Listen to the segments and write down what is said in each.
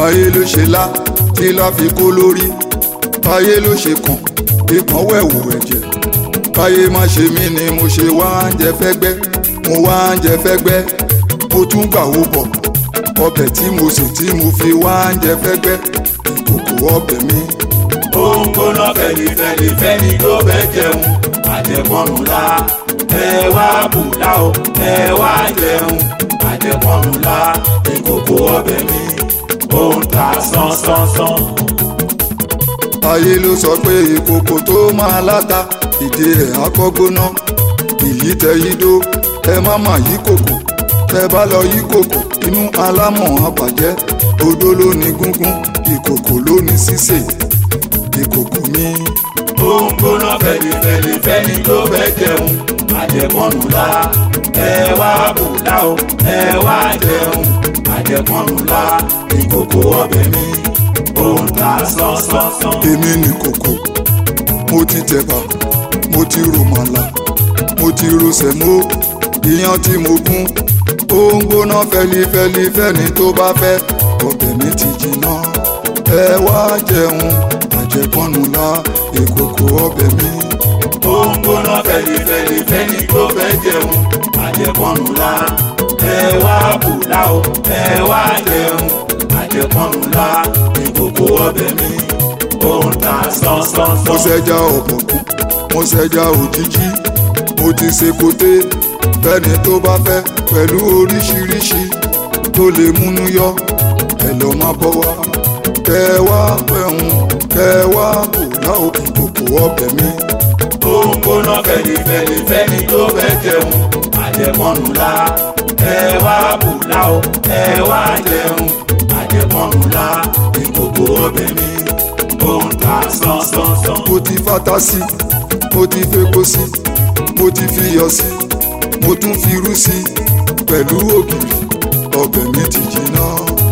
ayé ló ṣe lá tí lá fi kó lórí ayé ló ṣe kàn ikàn wẹ̀wù ẹ̀jẹ̀ ayé má ṣe mí ni mo ṣe wá ń jẹ fẹ́gbẹ́ mo wá ń jẹ fẹ́gbẹ́ mo tún gbà wó bọ̀ ọbẹ̀ tí mo sè tí mo fi wá ń jẹ fẹ́gbẹ́ ìkòkò ọbẹ̀ mi. ó ń gbóná fẹlifẹli fẹni tó bẹ jẹun àjẹpọnù la ẹ wá bùlá o ẹ wá jẹun àjẹpọnù la ìkòkò ọbẹ̀ mi ó ń ta sánsánsan. ayé ló sọ pé ìkòkò tó máa láta ìdí ẹ̀ akọ́gbóná ìyí tẹ yí dó ẹ má mà yí kòkò tẹ bá lọ yí kòkò inú alámọ̀ àbàjẹ́ odó ló ní gúngún ìkòkò ló ní sísè ìkòkò mi. ó ń gbóná fẹlifẹli fẹni tó bẹ jẹun àjẹpọnù la ẹ wá bùlá o ẹ wá jẹun àjẹpọnù la ìkòkò ọbẹ̀ mi ó ń ta sánsánsan. èmi ní kòkò mo ti tẹ̀bà mo ti rò màlà mo ti ro sẹ̀mó iyán tí mo gún ó ń gbóná fẹlifẹli fẹ́ni tó bá fẹ́ ọbẹ̀ mi ti jiná ẹ wá jẹun àjẹpọ́nù la ìkòkò ọbẹ̀ mi. ó ń gbóná fẹlifẹli fẹni tó fẹ́ jẹun àjẹpọnù la ẹ wá bùlá o ẹ wá jẹun àjẹpọnù la ìkòkò ọbẹ̀ mi ó ń ta mo sánsánsan. ṣẹja ọ̀bọ̀kún mo ṣẹja òjijì mo ti ṣe koté fẹ́ni tó bá fẹ́ pẹ̀lú oríṣiríṣi tó lè múnú yọ ẹ lọ má bọ́ wá kẹ wá pẹ̀hún kẹ wá bò láò ìkòkò ọbẹ̀ mi. ó ń gbóná fẹlifẹli fẹni tó fẹ́ jẹun àjẹpọnù la ẹ wá bùlá o ẹ wá jẹun àjẹpọnù la ìkòkò ọbẹ̀ mi ó ń ta sánsánsan. mo ti fata sí mo ti fepo sí mo ti fiyọ̀ sí mo tún fi irú sí pẹ̀lú ògìrì ọbẹ̀ mi ti jiná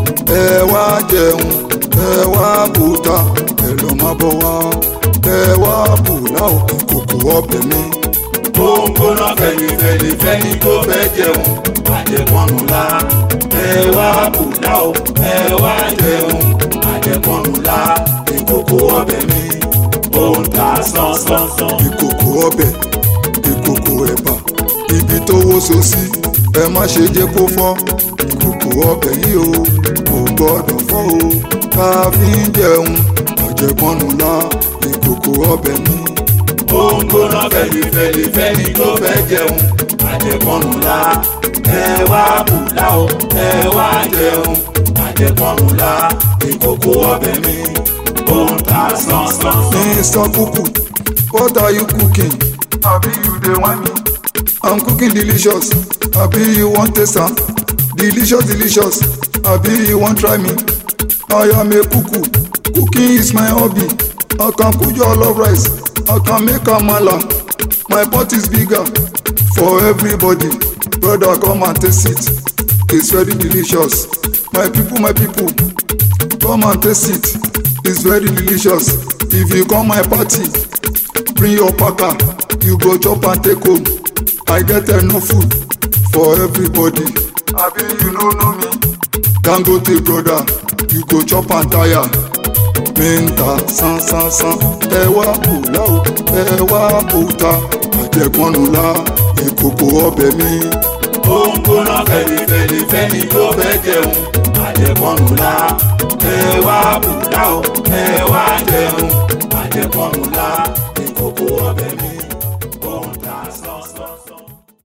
ẹ wá jẹun ẹ wá bùtà ẹ lọ má bọ̀ wá ẹ wá bùlá òkè kòkò ọbẹ̀ mi. ó ń gbóná fẹlifẹli fẹni tó fẹ́ jẹun àjẹpọnù la ẹ wá bùlá o ẹ wá jẹun àjẹpọnù la ìkòkò ọbẹ̀ mi ó ń ta sánsánsan. ìkòkò ọbẹ̀ ìkòkò ẹ̀bà ibi tó wóso sí ẹ má ṣe jẹ́ kó fọ́ ìkòkò ọbẹ̀ yìí o kò gbọ́dọ̀ fọ́ o ká fi ń jẹun àjẹpọ́nù la ìkòkò ọbẹ̀ mi. ó ń gbóná fẹlifẹli fẹni tó fẹ́ jẹun àjẹpọnù la ẹ wá bùlá o ẹ wá jẹun àjẹpọnù la ìkòkò ọbẹ̀ mi ó ń ta sánsánsan. Mr. Kuku, what are you cooking? Abi you dey whine me? I'm cooking delicious. Abi you wan taste am? Delicious delicious. Abi you wan try me? I am a kuku. Cooking is my hobby. I can cook your love rice. I can make amala. My pot is bigger for everybody. Brother come and taste it. It's very delicious. My people, my people, come and taste it. It's very delicious. If you come my party, bring your packer. You go chop and take home. I get enough food for everybody. Abi you no know me? Dangote brother, you go chop and tire. Minta san san san, ẹ wá bùlá o, ẹ wá bùtà, àjẹpọ́nù la, ìkòkò ọbẹ̀ mi. ó ń gbóná fẹlifẹli fẹni tó fẹ́ jẹun àjẹpọnù la ẹ wá bùlá o ẹ wá jẹun àjẹpọnù la ìkòkò ọbẹ̀ mi ó ń ta sánsánsan.